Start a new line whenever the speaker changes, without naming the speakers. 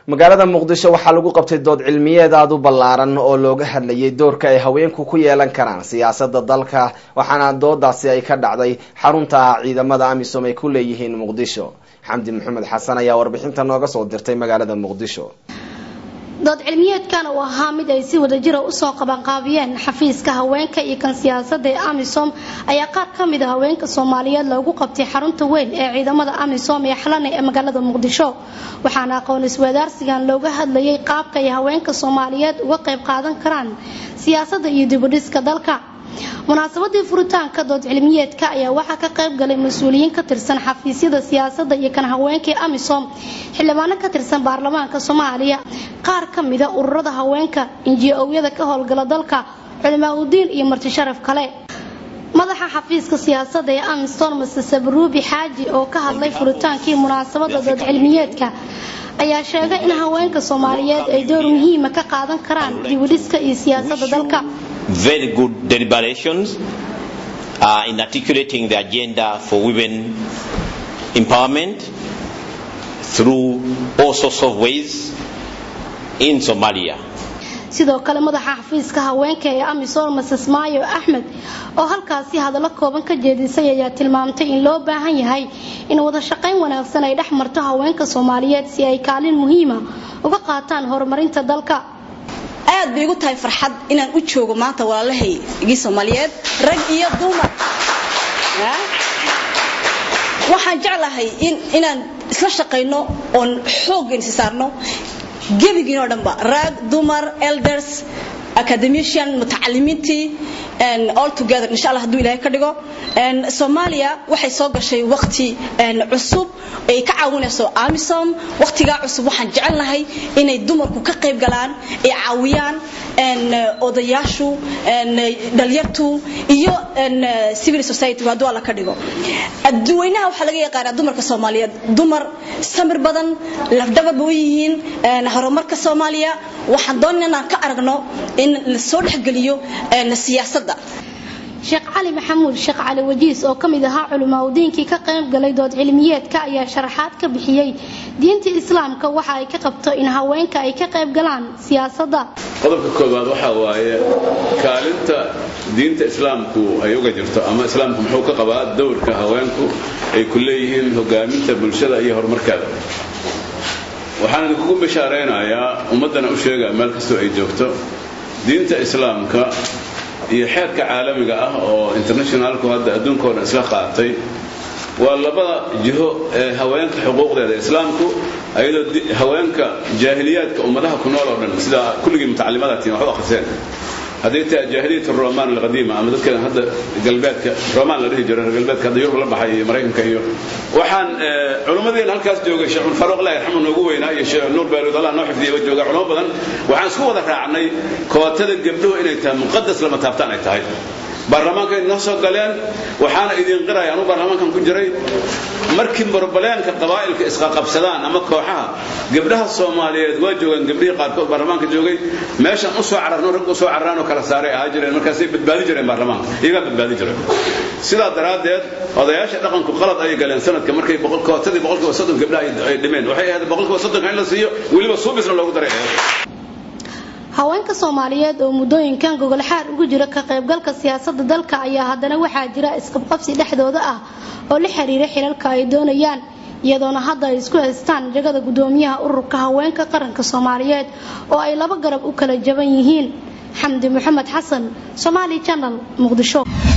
magaalada muqdisho waxaa lagu qabtay dood cilmiyeed aada u ballaaran oo looga hadlayay doorka ay haweenku ku yeelan karaan siyaasada dalka waxaana doodaasi ay ka dhacday xarunta ah ciidamada amisom ay ku leeyihiin muqdisho xamdi maxamed xasan ayaa warbixinta nooga soo dirtay magaalada muqdisho
dood cilmiyeedkan uu ahaa mid ay si wadajira usoo qabanqaabiyeen xafiiska haweenka iyo kan siyaasada ee amisom ayaa qaar ka mid a haweenka soomaaliyeed loogu qabtay xarunta weyn ee ciidamada amisom ee xalane ee magaalada muqdisho waxaana aqoon iswadaarsigan looga hadlayay qaabka ay haweenka soomaaliyeed uga qayb qaadan karaan siyaasada iyo dibudhiska dalka munaasabadii furitaanka dood cilmiyeedka ayaa waxaa ka qayb galay mas-uuliyiin ka tirsan xafiisyada siyaasada iyo kan haweenka ee amisom xildhibaano ka tirsan baarlamaanka soomaaliya qaar ka mida ururada haweenka inji-owyada ka howlgala dalka culimaa udiin iyo marti sharaf kale madaxa xafiiska siyaasada ee amiston mase sabruubi xaaji oo ka hadlay furitaankii munaasabada dood cilmiyeedka ayaa sheegay in haweenka soomaaliyeed ay door muhiima ka qaadan karaan dibudhiska iyo siyaasada dalka
very good deliberations uh, in articulating the agenda for women empowerment through all sorts of ways in Somalia.
sidoo kale madaxa xafiiska haweenka ee amisom mases maayo axmed oo halkaasi hadallo kooban ka jeedisay ayaa tilmaamtay in loo baahan yahay in wada shaqayn wanaagsan ay dhex marto haweenka soomaaliyeed si ay kaalin muhiima uga qaataan horumarinta dalka
aad bay igu tahay farxad inaan u joogo maanta walaalahay igii soomaaliyeed rag iyo dumar waxaan jeclahay inaan isla shaqayno oon xoogga insi saarno gebigiinoo dhanba rag dumar elders academician mutacalimiintii all together insha allah hadduu ilaahay ka dhigo soomaaliya waxay soo gashay waqti cusub ay ka caawinayso amisom waqtigaa cusub waxaan jecelnahay inay dumarku ka qayb galaan ay caawiyaan odayaashu dhalyartu iyo civil society hadduu alla ka dhigo adduweynaha waxaa laga yaqaanaa dumarka soomaaliyeed dumar samir badan lafdhabarba u yihiin horumarka soomaaliya waxaan doonayna inaan ka aragno in la soo dhexgeliyo siyaasadda
sheekh cali maxamuud sheekh cali wajiis oo ka mid ahaa culimaadudiinkii ka qayb galay dood cilmiyeedka ayaa sharaxaad ka bixiyey diinta islaamka waxa ay ka qabto in haweenka ay ka qayb galaan siyaasadda
qodobka koowaad waxaa waaye kaalinta diinta islaamku ay uga jirto ama islaamku muxuu ka qabaa dowrka haweenku ay ku leeyihiin hogaaminta bulshada iyo horumarkeeda waxaan idinkugu bishaaraynayaa ummaddana u sheegaa meel kastoo ay joogto diinta islaamka iyo xeerka caalamiga ah oo internationalku hadda adduunkao dhan isla qaatay waa labada jiho ee haweenka xuquuqdeeda islaamku ayadoo haweenka jaahiliyaadka ummadaha ku nool oo dhan sida kulligii mutacalimadaatiin wax u akhriseen hadday tahay jaahiliyat roman alqadiima ama dadka hadda galbeedka roman la dhihi jiro reer galbeedka hadda yurub la baxay iyo maraykanka iyo waxaan culimmadeena halkaas joogay sheekh faruuq allah yarxamu noogu weynaa iyo sheekh nuur baaruud allah noo xifdiyaba jooga culimo badan waxaan isku wada raacnay kootada gabdhuhu inay tahay muqadas lama taabtaan ay tahay baarlamaanka ay noo soo galeen waxaana idin qiraya anuu baarlamaankan ku jiray markii barbaleenka qabaa'ilka isqaqabsadaan ama kooxaha gabdhaha soomaaliyeed waa joogaan gabdhihii qaarkood baarlamaanka joogay meeshan u soo cararno rag u soo cararaan oo kala saaray ahaa jireen markaasay badbaadi jireen baarlamaanka iyagaa badbaadi jireen sidaa daraaddeed odayaasha dhaqanku qalad ayay galeen sanadka markay kootadii boqolkiiba soddon gabdhaha ay dhimeen waxay ahayd boqolkiiba soddonka in la siiyo weliba suubisna loogu daray ahayd
haweenka soomaaliyeed oo muddooyinkan gogolxaar ugu jira ka qaybgalka siyaasada dalka ayaa haddana waxaa jira isqabqabsi dhexdooda ah oo la xiriira xilalka ay doonayaan iyadoona hadda ay isku haystaan jagada gudoomiyaha ururka haweenka qaranka soomaaliyeed oo ay laba garab u kala jaban yihiin xamdi maxamed xasan somaali janal muqdisho